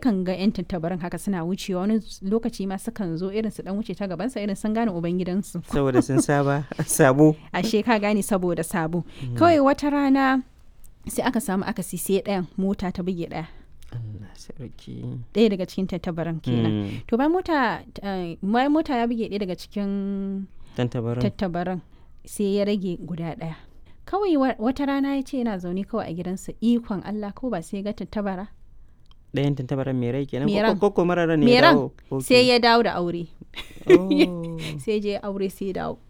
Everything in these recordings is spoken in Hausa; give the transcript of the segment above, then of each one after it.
yakan ga 'yan tattabarin haka suna wucewa wani lokaci ma sukan zo irin su dan wuce ta gabansa irin sun gane ubangidansu saboda sun saba sabo ashe ka gane saboda sabo kawai wata rana sai aka samu akasi sai ɗayan mota ta buge ɗaya Allah sarki ɗaya daga cikin tattabaran kenan Mm, to bayan mota eh, bayan mota ya buge ɗaya daga cikin tantabarin tattabaran sai ya rage guda ɗaya kawai wa- wata rana ya ce yana zaune kawai a gidansa ikon Allah ko ba sai ya ga tattabara ɗayan tantabaran mai rai kenan Mai ko- ran. ko ko mara ran ne Mai ya ran. dawo Ok. sai ya dawo da aure Oh. sai je aure sai ya dawo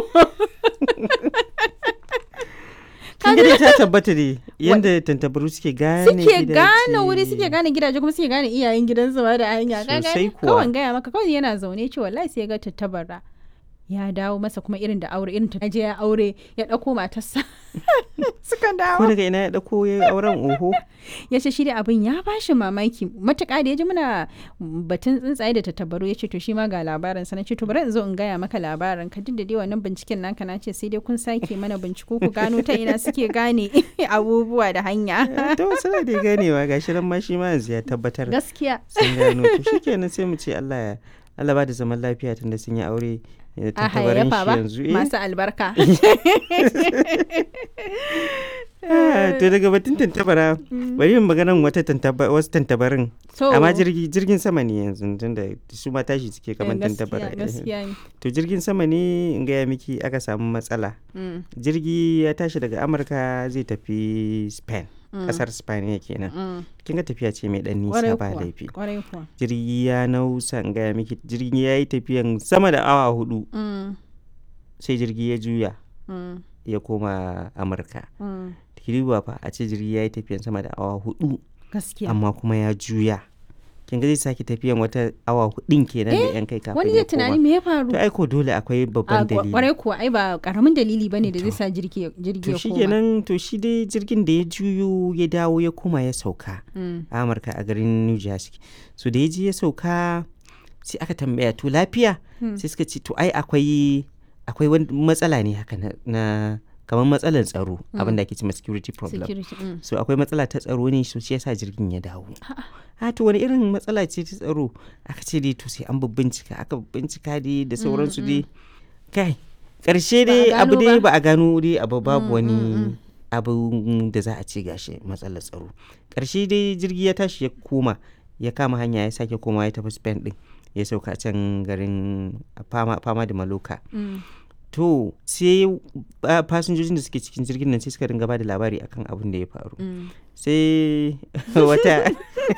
kin ga dai ta tabbata ne yanda tantabaru suke gane suke gidaje. gane wuri suke gane gidaje kuma suke gane iyayen gidansu ba da hanya ka Sosai gane kuwa. kawai gaya maka kawai yana zaune ce wallahi sai ya ga tattabara ya dawo masa kuma irin da aure irin ta je ya aure ya ɗauko matarsa suka ko dawo daga ina ya dauko ya yi auren oho ya ce shi da abin ya bashi mamaki matuƙa da ya ji muna batun tsuntsaye da tattabaru ya ce to shi ma ga labarin sa na ce to bari in zo in gaya maka labarin ka duk da dai wannan binciken naka na ce sai dai kun sake mana binciko ku gano ta ina suke gane abubuwa da hanya to suna da ganewa gashi nan ma shi ma yanzu ya tabbatar gaskiya sun gano to shikenan sai mu ce Allah ya Allah ba da zaman lafiya tunda sun yi aure da a tantabarin hayayyafa shi ba yanzu eh. masu albarka Ah, to daga batun tantabara bari yin maganan wata tantaba wasu tantabarin to amma jirgi jirgin sama ne yanzu tunda su ma tashi suke kamar eh, tantabara gaskiya gaskiya ne to jirgin sama ne in gaya miki aka samu matsala Mm, jirgi ya tashi daga amurka zai tafi spain mm, kasar spain ya kenan mm. kin ga tafiya ce mai dan Kwarai nisa ba kuwa, laifi kwarai kuwa jirgi ya nausa in gaya miki jirgi ya yi tafiyan sama da awa hudu Mm, sai jirgi ya juya mm, ya koma amurka mm. kiriwa fa a ce jirgi ya yi tafiyan sama da awa hudu gaskiya amma kuma ya juya kin ga zai sake tafiyan wata awa hudun kenan da yan kai kafin wani ya zai tunani koma me ya faru to aiko dole akwai a babban dalili kwarai kuwa ai ba karamin dalili bane da zai sa jirgi jirgi to ya shi koma kenan to shi dai jirgin da ya juyo ya dawo ya koma ya sauka Mm, a amurka a garin new jersey so da ya je ya sauka sai aka tambaya to lafiya Hmm. sai suka ce to ai akwai akwai wani matsala ne haka na, na kamar matsalar tsaro abin da ake cewa security problem security mm. so akwai matsala ta tsaro ne so shi yasa jirgin ya dawo a to wani irin matsala ce ta tsaro aka ce dai to sai an bincika aka bincika dai da sauransu dai kai karshe Ba a dai abu gano dai ba. ba a gano dai abu babu Mm, wani mm, mm. abu da za a ce gashi matsalar tsaro karshe dai jirgi ya tashi ya koma ya kama hanya ya sake koma ya tafi spain din ya sauka can garin fama, fama da maloka Mm. to sai ah, fasinjojin da suke cikin jirgin nan sai suka ringa ba da labari akan abin da ya faru Mm. sai wata